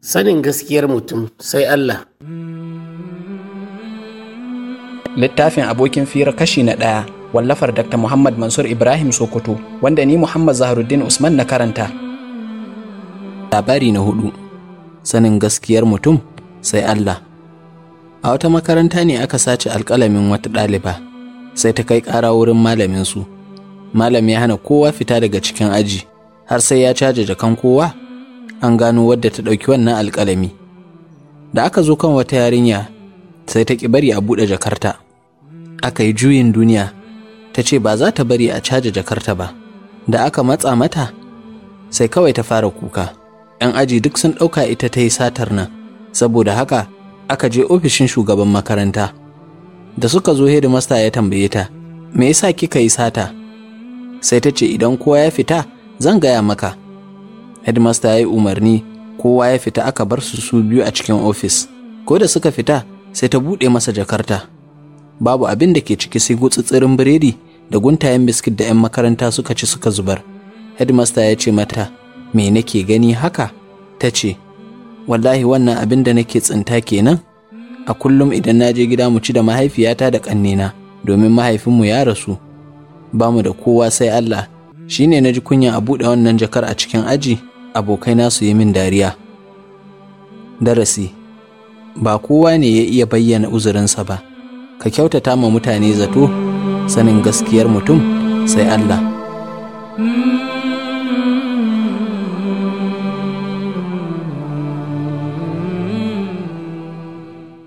Sanin gaskiyar mutum sai Allah. Littafin abokin fira kashi na ɗaya wallafar Dr. Muhammad Mansur Ibrahim Sokoto wanda ni Muhammad Zaharuddin Usman na karanta. Labari na hudu Sanin gaskiyar mutum sai Allah. A wata makaranta ne aka sace alƙalamin wata ɗaliba, sai ta kai ƙara wurin malaminsu. Malam ya hana kowa fita daga cikin aji, har sai ya caja jakan kowa, an gano wadda ta ɗauki wannan alƙalami. Da aka zo kan wata yarinya, sai ta ƙi bari a buɗe jakarta. Aka yi juyin duniya, ta ce ba za ta bari a caja jakarta ba. Da aka matsa mata, sai kawai ta fara kuka. ‘Yan aji duk sun ɗauka ita ta yi satar nan, saboda haka aka je ofishin shugaban makaranta. Da suka zo hedimasta ya tambaye ta, me yasa kika yi sata? Sai ta ce idan kowa ya fita, zan gaya maka. Headmaster ya yi umarni, kowa ya fita aka bar su su biyu a cikin ofis. Ko da suka fita, sai ta buɗe masa jakarta. Babu abin da ke ciki sai gutsutsirin biredi da guntayen biskit da 'yan makaranta suka ci suka zubar. Headmaster ya ce mata, me nake gani haka? Ta ce, wallahi wannan abin da nake tsinta kenan a kullum idan na je gida mu ci da mahaifiyata da ƙannena domin mahaifinmu ya rasu ba mu da kowa sai Allah shi ne na ji kunya a buɗe wannan jakar a cikin aji abokaina su yi min dariya darasi ba kowa ne ya iya bayyana uzurinsa ba ka kyautata ma mutane zato sanin gaskiyar mutum sai Allah